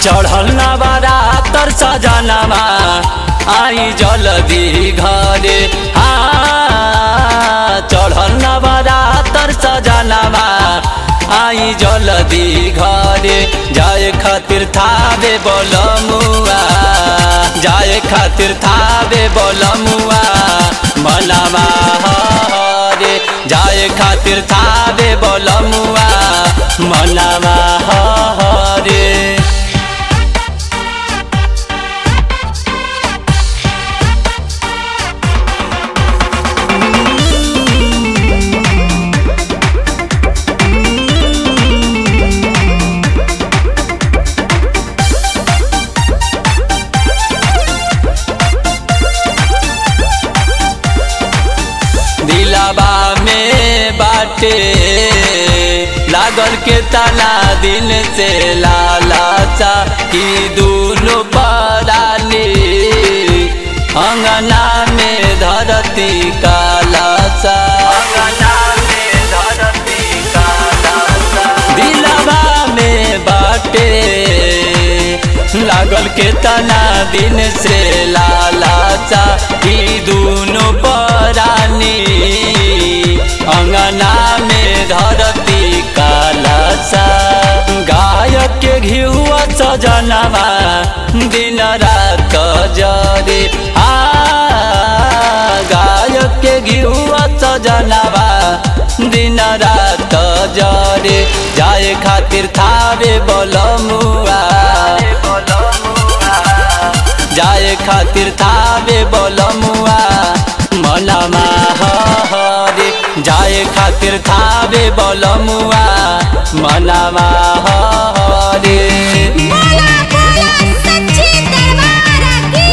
चढ़ल नवरा तर सजनमा आई जल्दी घरे आ चढ़ल नवरा तर सजनमा आई जल्दी घरे जाए खातिर थावे बोलमुआ जाए खातिर थावे बोलमुआ मनवा हरे जाए खातिर थावे बोलमुआ मनवा हरे दिलाबा में बाटे लागल के तना दिन से लालाचा की दूनो पराली अंगना में धरती कालाचा अंगना में धरती कालाचा दिलाबा में बाटे लागल के तना दिन से लालाचा ई दूनो परानी अंगना में धरती कालासा गायक के घिहुआ सजनवा दिन रात जरे आ गायक के घिहुआ सजनवा दिन रात जरे जाए खातिर थावे बोलमुआ जाए खातिर थावे बोलमुआ मनवा हरे जाए खातिर थावे बोलमुआ मनवा हरे बोला बोला सच्ची दरबार की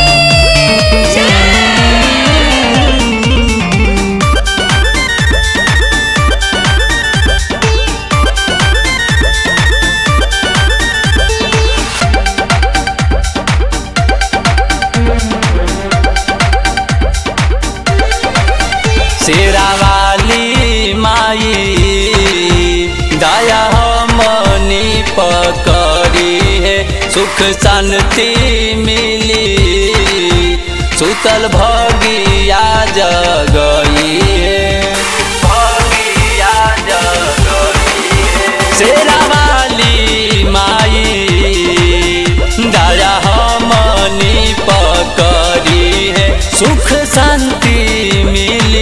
शेरावाली माई दया हमनी पकड़ी है सुख शांति मिली सुतल भगिया जगई है भगिया जगई है शेरावाली माई दया हमनी पकड़ी है सुख शांति मिली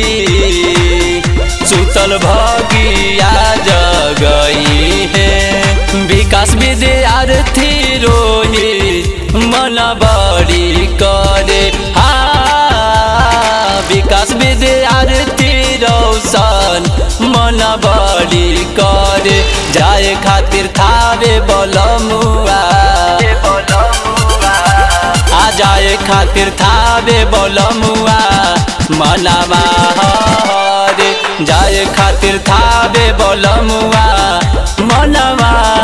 सुतल भगिया जगई है विकास विद्यार्थी रोहित मन बड़ी करे हा विकास विद्यार्थी रौशन मन बड़ी करे जाए खातिर थावे बोलमुआ आ जाए खातिर थावे बोलमुआ मनवा हरे जाए खातिर थावे बोलमुआ मनवा